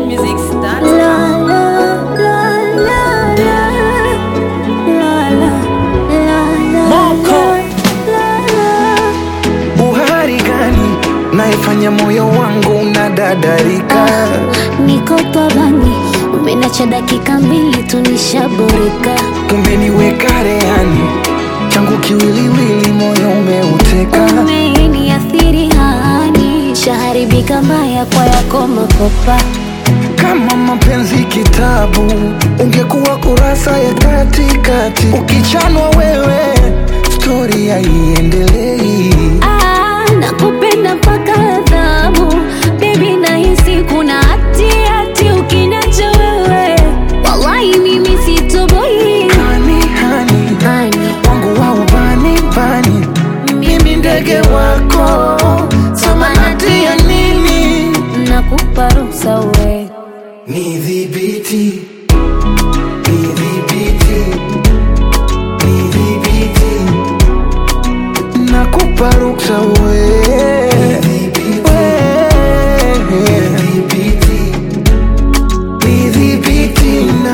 Music start. La, la, la, la, la. La, la, la, la, Moko. la, la. Uhari gani naifanya moyo wangu unadadarika? Niko tabani, umenacha dakika mbili tu nishaboreka. Umeniweka rehani, changu kiwiliwili, moyo umeuteka. Umeniathiri hani, shaharibika mbaya kwa yako makopa. Kama mapenzi kitabu, ungekuwa kurasa ya katikati. Ukichanwa wewe, stori haiendelei. Ah, nakupenda mpaka adhabu bebi, nahisi kuna hati hati ukiniacha wewe, wallahi mimi sitoboi. Hani hani Hani, wangu wa ubani bani, mimi ndege wako, samanati ya nini? nakupa ruhusa we Nidhibiti, nidhibiti, nidhibiti, nakupa ruksa we. We. Nidhibiti na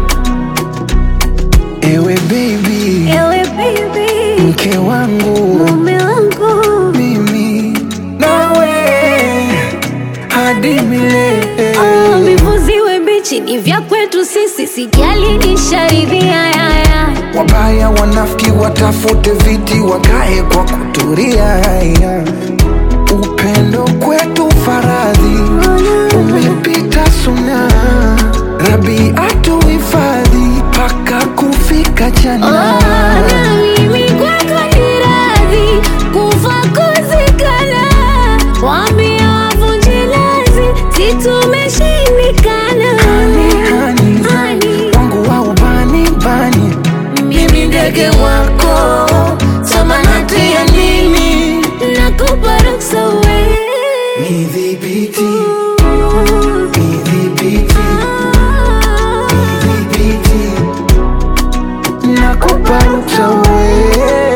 ewe baby, ewe baby, mke wangu mume wangu mimi nawe hadi milele. Oh, vivuziwe bichi ni vya kwetu sisi, sijali nisharidhia yaya Wabaya wanafiki watafute viti wakae kwa kuturia. Upendo kwetu faradhi umepita suna, Rabi atuhifadhi mpaka kufika Oh, jana. na mimi kwako ni radhi kufa kuzikana, waambie wavunje lazi, si tumeshindikana. Hani, Hani, wangu wa ubani bani, mimi ndege wako, samanati ya nini? nakupa ruksa we Nidhibiti, nidhibiti, nidhibiti, nakupa ruksa we